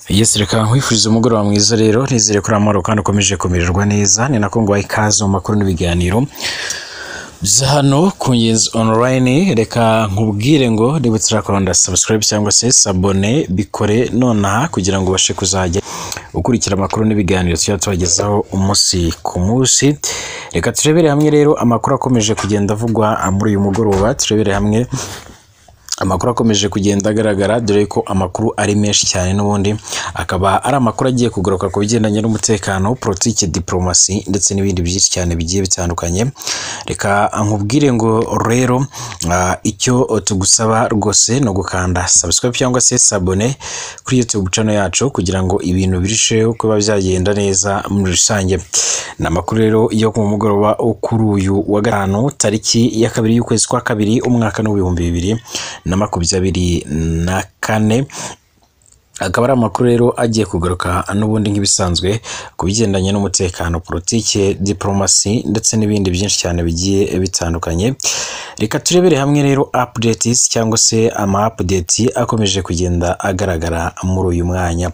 Yes reka nkwifuriza umugoroba mwiza rero nizere ko uri amahoro kandi ukomeje kumererwa neza ni nako nguhaye ikaze mu makuru n'ibiganiro bya hano ku ngenzi online reka nkubwire ngo niba utarakora subscribe cyangwa se sabone bikore nonaha kugira ngo ubashe kuzajya ukurikira amakuru n'ibiganiro tuba tubagezaho umunsi ku munsi reka turebere hamwe rero amakuru akomeje kugenda avugwa muri uyu mugoroba turebere hamwe amakuru akomeje kugenda agaragara dore ko amakuru ari menshi cyane n'ubundi akaba ari amakuru agiye kugaruka ku bigendanye n'umutekano politiki diporomasi ndetse n'ibindi byinshi cyane bigiye bitandukanye reka nkubwire ngo rero ah, icyo tugusaba rwose ni ugukanda subscribe cyangwa se sabone kuri youtube channel yacu kugira ngo ibintu birusheho kuba byagenda neza muri rusange ni amakuru rero yo ku mugoroba wo kuri uyu wa gatanu tariki ya kabiri y'ukwezi kwa kabiri umwaka n'ibihumbi bibiri na makumyabiri na kane akaba ari amakuru rero agiye kugaruka n'ubundi nk'ibisanzwe ku bigendanye n'umutekano politike diporomasi ndetse n'ibindi byinshi cyane bigiye bitandukanye reka turebere hamwe rero apudeti cyangwa se ama apudeti akomeje kugenda agaragara muri uyu mwanya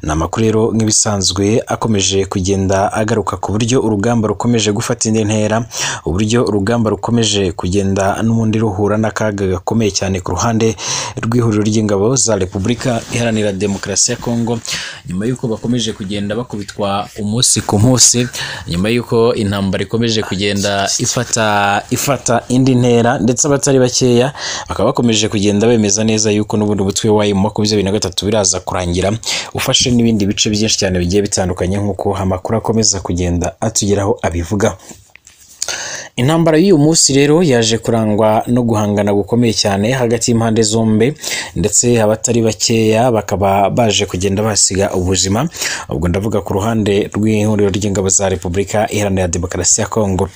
ni amakuru rero nk'ibisanzwe akomeje kugenda agaruka ku buryo urugamba rukomeje gufata indi ntera uburyo urugamba rukomeje kugenda n'ubundi ruhura n'akaga gakomeye cyane ku ruhande rw'ihuriro ry'ingabo za repubulika iharanira demokarasi ya kongo nyuma y'uko bakomeje kugenda bakubitwa umunsi ku munsi nyuma y'uko intambara ikomeje kugenda ifata ifata indi ntera ndetse abatari bakeya bakaba bakomeje kugenda bemeza neza yuko n'ubundi umutwe wa mu makumyabiri na gatatu biraza kurangira ufashe n'ibindi bice byinshi cyane bigiye bitandukanye nk'uko amakuru akomeza kugenda atugeraho abivuga intambara y'uyu munsi rero yaje kurangwa no guhangana gukomeye cyane hagati y'impande zombi ndetse abatari bakeya bakaba baje kugenda basiga ubuzima ubwo ndavuga ku ruhande rw'ihuriro ry'ingabo za repubulika iharanira demokarasi ya kongo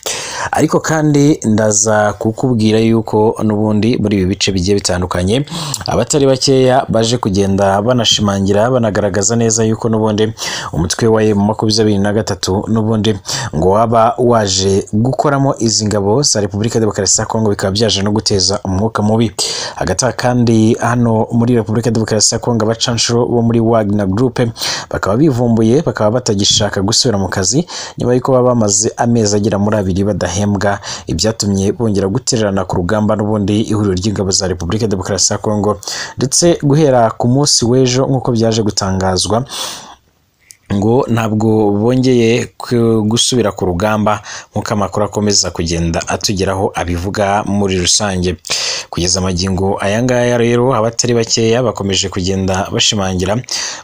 ariko kandi ndaza kukubwira yuko n'ubundi muri ibi bice bigiye bitandukanye abatari bakeya baje kugenda banashimangira banagaragaza neza yuko n'ubundi umutwe wa emu makumyabiri na gatatu n'ubundi ngo waba waje gukoramo izi ngabo za repubulika demokarasi ya kongo bikaba byaje no guteza umwuka mubi hagati aha kandi hano muri repubulika demokarasi ya kongo abacanshuro bo muri wagner group bakaba bivumbuye bakaba batagishaka gusubira mu kazi nyuma y'uko baba bamaze amezi agera muri abiri badahembwa ibyatumye bongera gutererana ku rugamba n'ubundi ihuriro ry'ingabo za repubulika demokarasi ya kongo ndetse guhera ku munsi w'ejo nk'uko byaje gutangazwa ngo ntabwo bongeye ku- gusubira ku rugamba nk'uko amakuru akomeza kugenda atugeraho abivuga muri rusange kugeza amagingo aya ngaya rero abatari bakeya bakomeje kugenda bashimangira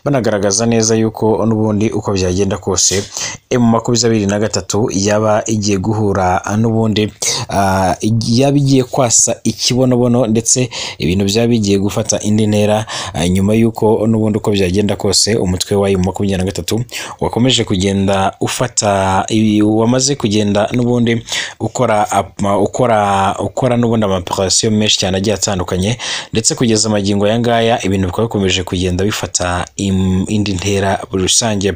banagaragaza neza yuko n'ubundi uko byagenda kose emu makumyabiri na gatatu yaba igiye guhura n'ubundi ah, yaba igiye kwasa ikibonobono ndetse ibintu byaba bigiye gufata indi ntera ah, nyuma y'uko n'ubundi uko byagenda kose umutwe wa emu makumyabiri na gatatu wakomeje kugenda ufata ibi- wamaze kugenda n'ubundi ukora ama- ukora ukora n'ubundi amaoperasiyo menshi cyane agiye atandukanye ndetse kugeza amagingo aya ngaya ibintu bikaba bikomeje kugenda bifata im- indi ntera muri rusange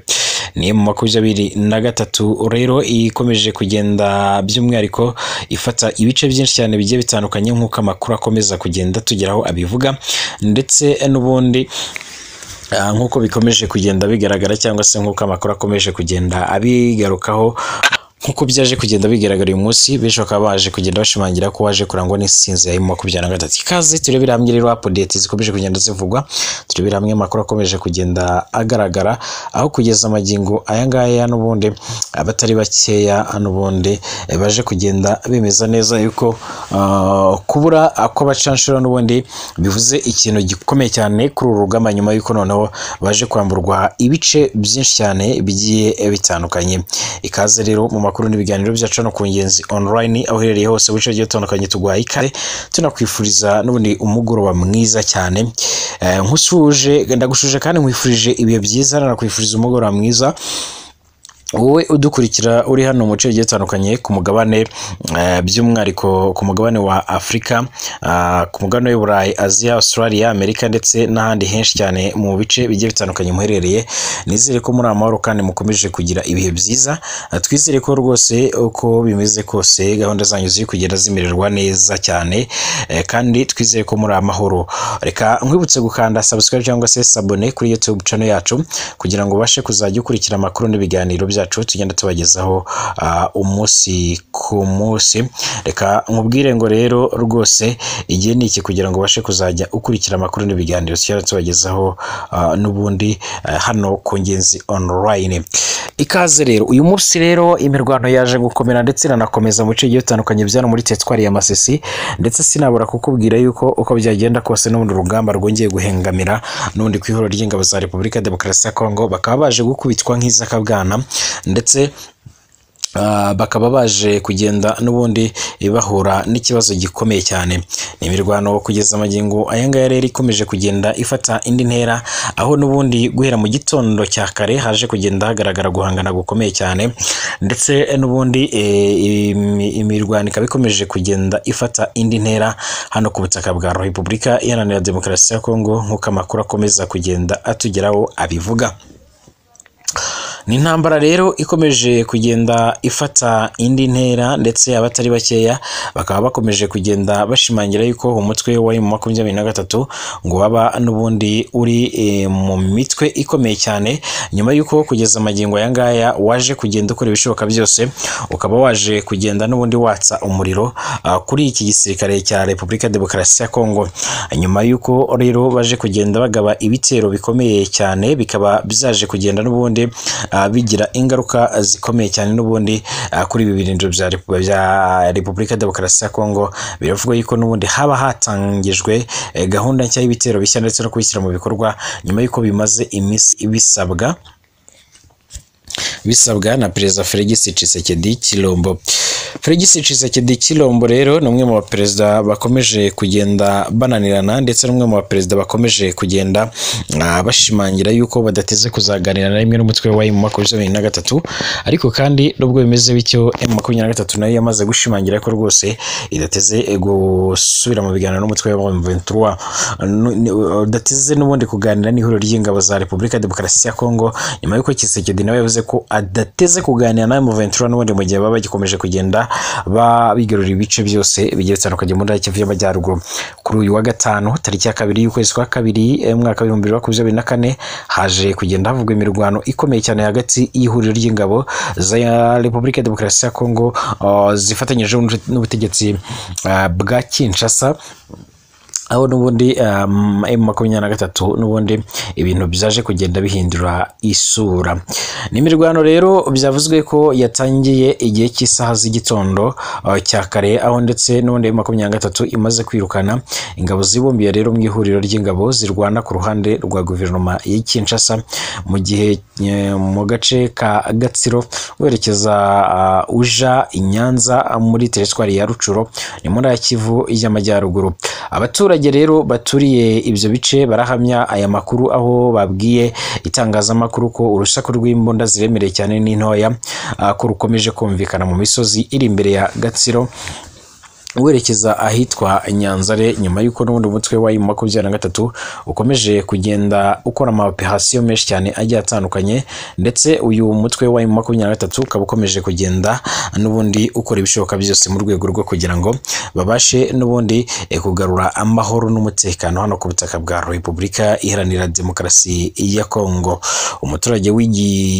ni mu makumyabiri na gatatu rero ikomeje kugenda by'umwihariko ifata ibice byinshi cyane bigiye bitandukanye nk'uko amakuru akomeza kugenda tugeraho abivuga ndetse n'ubundi Ah, nk'uko bikomeje kugenda bigaragara cyangwa se nk'uko amakuru akomeje kugenda abigarukaho nk'uko byaje kugenda bigaragara uyu munsi benshi bakaba baje kugenda bashimangira ko waje kurangwa n'insinzi ya emu makumyabiri na gatatu ikaze turebera hamwe rero apudeti zikomeje kugenda zivugwa turebera hamwe amakuru akomeje kugenda agaragara aho kugeza amagingo aya ngaya n'ubundi abatari bakeya n'ubundi eh, baje kugenda bemeza neza yuko ah, kubura kw'abacanshuro n'ubundi bivuze ikintu gikomeye cyane kuri uru rugamba nyuma y'uko noneho baje kwamburwa ibice byinshi cyane bigiye bitandukanye ikaze rero mu makuru n'ibiganiro byacu hano ku ngenzi online aho uherereye hose mu bice bigiye bitandukanye tuguhaye ikaze tunakwifuriza n'ubundi umugoroba mwiza cyane Eh, nkusuje ndagushuje kandi nkwifurije ibihe byiza nakwifuriza umugoroba mwiza wowe udukurikira uri hano mu bice bigiye bitandukanye ku mugabane eh, by'umwihariko ku mugabane wa afurika ah, ku mugabane w'uburayi aziya australia amerika ndetse n'ahandi henshi cyane mu bice bigiye bitandukanye muherereye nizere ko muri amahoro kandi mukomeje kugira ibihe byiza Ah, twizere ko rwose uko bimeze kose gahunda zanyu ziri kugenda zimererwa neza cyane eh, kandi twizere ko muri amahoro reka nkwibutse gukanda subscribe cyangwa se sabone kuri youtube channel yacu kugira ngo ubashe kuzajya ukurikira amakuru n'ibiganiro byacu tugenda tubagezaho ah, umunsi ku munsi reka nkubwire ngo rero rwose igihe ni iki kugira ngo ubashe kuzajya ukurikira amakuru n'ibiganiro tugenda tubagezaho ah, n'ubundi eh, hano ku ngenzi online ikaze rero uyu munsi rero imirwano yaje gukomera ndetse iranakomeza mu bice bigiye bitandukanye bya hano muri teritwari ya masisi ndetse sinabura kukubwira yuko uko byagenda kose n'ubundi urugamba rwongeye guhengamira n'ubundi ku ihuriro ry'ingabo za repubulika ya demokarasi ya kongo bakaba baje gukubitwa nk'izakabwana ndetse Ah, bakaba baje kugenda n'ubundi bahura n'ikibazo gikomeye cyane ni imirwano kugeza amagingo aya ngaya rero ikomeje kugenda ifata indi ntera aho n'ubundi guhera mu gitondo cya kare haje kugenda hagaragara guhangana gukomeye cyane ndetse n'ubundi eh, imi- imirwano ikaba ikomeje kugenda ifata indi ntera hano ku butaka bwa repubulika iharanira demokarasi ya kongo nk'uko amakuru akomeza kugenda atugeraho abivuga ni intambara rero ikomeje kugenda ifata indi ntera ndetse abatari bakeya bakaba bakomeje kugenda bashimangira yuko umutwe wari mu makumyabiri na gatatu ngo waba n'ubundi uri eh, mu mitwe ikomeye cyane nyuma y'uko kugeza amagingo aya ngaya waje kugenda ukora ibishoboka byose ukaba waje kugenda n'ubundi watsa umuriro ah, kuri iki gisirikare cya repubulika demokarasi ya kongo nyuma y'uko rero baje kugenda bagaba ibitero bikomeye cyane bikaba byaje kugenda n'ubundi ah, bigira ingaruka zikomeye cyane n'ubundi ah, kuri ibi birindiro bya Repu- bya repubulika demokarasi ya kongo biravugwa yuko n'ubundi haba hatangijwe eh, gahunda nshya y'ibitero bishya ndetse no kubishyira mu bikorwa nyuma y'uko bimaze iminsi bisabwa bisabwa na perezida Felix Tshisekedi Chilombo. Felix Tshisekedi Chilombo rero ni umwe mu baperezida bakomeje kugenda bananirana ndetse n'umwe mu baperezida bakomeje kugenda ah, bashimangira yuko badateze kuzaganira na rimwe n'umutwe wa M makumyabiri na gatatu ariko kandi nubwo bimeze bityo M makumyabiri na gatatu nayo yamaze gushimangira ko rwose idateze gusubira mu biganiro n'umutwe wa M ventura udateze n'ubundi kuganira n'ihuriro ry'ingabo za Repubulika Demokarasi ya Kongo nyuma y'uko Tshisekedi nawe yavuze ko adateze kuganira nawe mu Ventura n'ubundi mu gihe baba bagikomeje kugenda ba- bigarurira ibice byose bigiye bitandukanye muri Kivu y'Amajyaruguru kuri uyu wa gatanu tariki ya kabiri y'ukwezi kwa kabiri eh, mwaka w'ibihumbi bibiri na makumyabiri na kane haje kugenda havugwa imirwano ikomeye cyane hagati y'ihuriro ry'ingabo za Repubulika ya Demokarasi ya Kongo ah, zifatanyije n'ubutegetsi ah, bwa Kinshasa aho n'ubundi um, M makumyabiri na gatatu n'ubundi ibintu byaje kugenda bihindura isura n'imirwano rero byavuzwe ko yatangiye igihe cy'isaha z'igitondo uh, cya kare aho ndetse n'ubundi M makumyabiri na gatatu imaze kwirukana ingabo zibumbiye rero mu ihuriro ry'ingabo zirwana ku ruhande rwa guverinoma y'i Kinshasa mu gihe eh, mu gace ka Gatsiro werekeza uh, uja i Nyanza uh, muri teritwari ya Rucuro ni muri ya Kivu y'Amajyaruguru abaturage rero baturiye ibyo bice barahamya aya makuru aho babwiye itangazamakuru ko urusaku rw'imbunda ziremereye cyane n'intoya ah, ko rukomeje kumvikana mu misozi iri imbere ya Gatsiro werekeza ahitwa Nyanzare nyuma y'uko n'ubundi umutwe wa M makumyabiri na gatatu ukomeje kugenda ukora amaoperasiyo menshi cyane agiye atandukanye ndetse uyu mutwe wa M makumyabiri na gatatu ukaba ukomeje kugenda n'ubundi ukora ibishoboka byose mu rwego rwo kugira ngo babashe n'ubundi eh, kugarura amahoro n'umutekano hano ku butaka bwa Repubulika Iharanira Demokarasi ya Kongo umuturage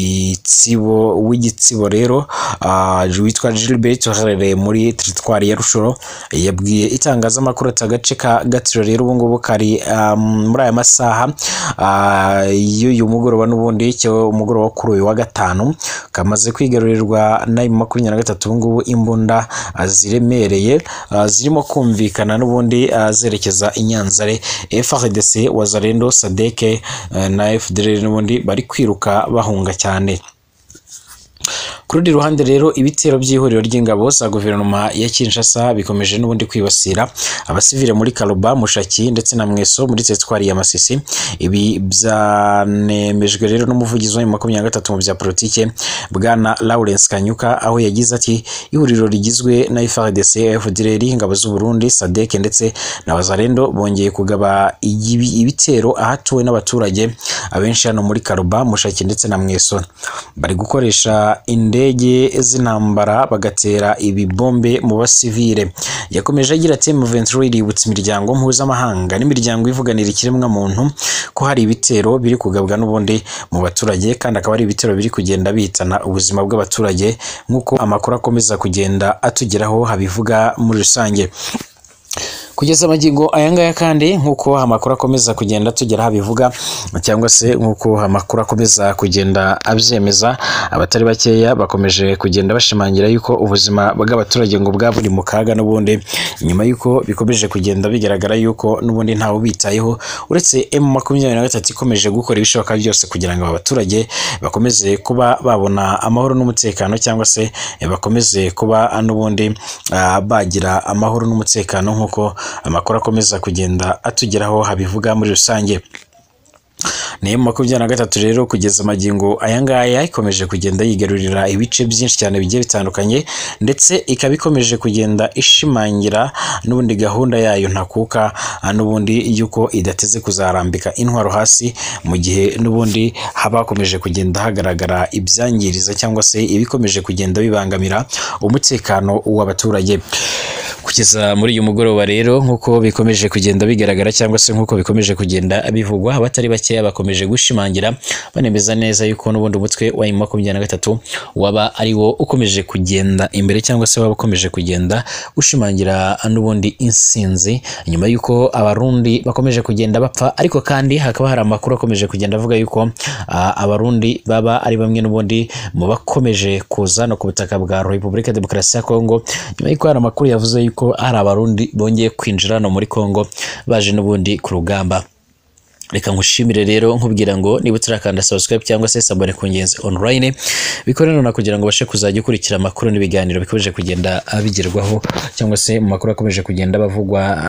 w'igitsibo w'igitsibo rero ah, witwa Gilbert uherereye muri teritwari ya Rushoro yabwiye itangazamakuru ati agace ka Gatsiro rero ubu ngubu kari ah, muri aya masaha ah, y'uyu mugoroba n'ubundi cyo umugoroba wo kuri uyu wa gatanu kamaze kwigarurirwa na M makumyabiri na gatatu ubu ngubu imbunda ah, ziremereye ah, zirimo kumvikana n'ubundi ah, zerekeza i Nyanzare FRDC Wazalendo Sadeke na FDLR n'ubundi bari kwiruka bahunga cyane ku rundi ruhande rero ibitero by'ihuriro ry'ingabo za guverinoma ya Kinshasa bikomeje n'ubundi kwibasira abasivile muri Karuba Mushaki ndetse na Mweso muri teritwari ya Masisi ibi byanemejwe rero n'umuvugizi wa makumyabiri na gatatu mu bya politike bwana Lawrence Kanyuka aho yagize ati ihuriro rigizwe na FARDC FDLR ingabo z'u Burundi SADC ndetse na Bazalendo bongeye kugaba igibi- ibitero ahatuwe n'abaturage abenshi hano muri Karuba Mushaki ndetse na Mweso bari gukoresha indege z'intambara bagatera ibibombe mu basivile yakomeje agira ati M23 iributsa imiryango mpuzamahanga n'imiryango ivuganira ikiremwa muntu ko hari ibitero biri kugabwa n'ubundi mu baturage kandi akaba ari ibitero biri kugenda bitana ubuzima bw'abaturage nk'uko amakuru akomeza kugenda atugeraho habivuga muri rusange kugeza amagingo aya ngaya kandi nk'uko amakuru akomeza kugenda tugera habivuga cyangwa se nk'uko amakuru akomeza kugenda abyemeza abatari bakeya bakomeje kugenda bashimangira yuko ubuzima bw'abaturage ngo bwa buri mu kaga n'ubundi nyuma y'uko bikomeje kugenda bigaragara yuko n'ubundi ntawe ubitayeho uretse M makumyabiri na gatatu ikomeje gukora ibishoboka byose kugira ngo abaturage bakomeze kuba babona amahoro n'umutekano cyangwa se eh, bakomeze kuba n'ubundi ah, bagira amahoro n'umutekano nk'uko amakuru akomeza kugenda atugeraho habivuga muri rusange nayo makumyabiri na gatatu rero kugeza amagingo aya ngaya ikomeje kugenda yigarurira ibice byinshi cyane bigiye bitandukanye ndetse ikaba ikomeje kugenda ishimangira n'ubundi gahunda yayo ntakuka ah, n'ubundi y'uko idateze kuzarambika intwaro hasi mu gihe n'ubundi haba hakomeje kugenda hagaragara ibyangiriza cyangwa se ibikomeje kugenda bibangamira umutekano w'abaturage kugeza muri uyu mugoroba rero nk'uko bikomeje kugenda bigaragara cyangwa se nk'uko bikomeje kugenda bivugwa abatari bakeya bakomeje gushimangira banemeza neza yuko n'ubundi umutwe wa M makumyabiri na gatatu waba ari wo ukomeje kugenda imbere cyangwa se waba ukomeje kugenda ushimangira n'ubundi insinzi nyuma y'uko abarundi bakomeje kugenda bapfa ariko kandi hakaba hari amakuru akomeje kugenda avuga yuko ah, abarundi baba ari bamwe n'ubundi mu bakomeje kuza no ku butaka bwa Repubulika ya Demokarasi ya Kongo nyuma y'uko hari amakuru yavuze yuko hari abarundi bongeye kwinjira no muri Kongo baje n'ubundi ku rugamba reka nkushimire rero nkubwira ngo niba utarakanda subscribe cyangwa se sabone ku ngenzi online bikore none kugira ngo ubashe kuzajya ukurikira amakuru n'ibiganiro bikomeje kugenda bigerwaho cyangwa se mu makuru akomeje kugenda bavugwa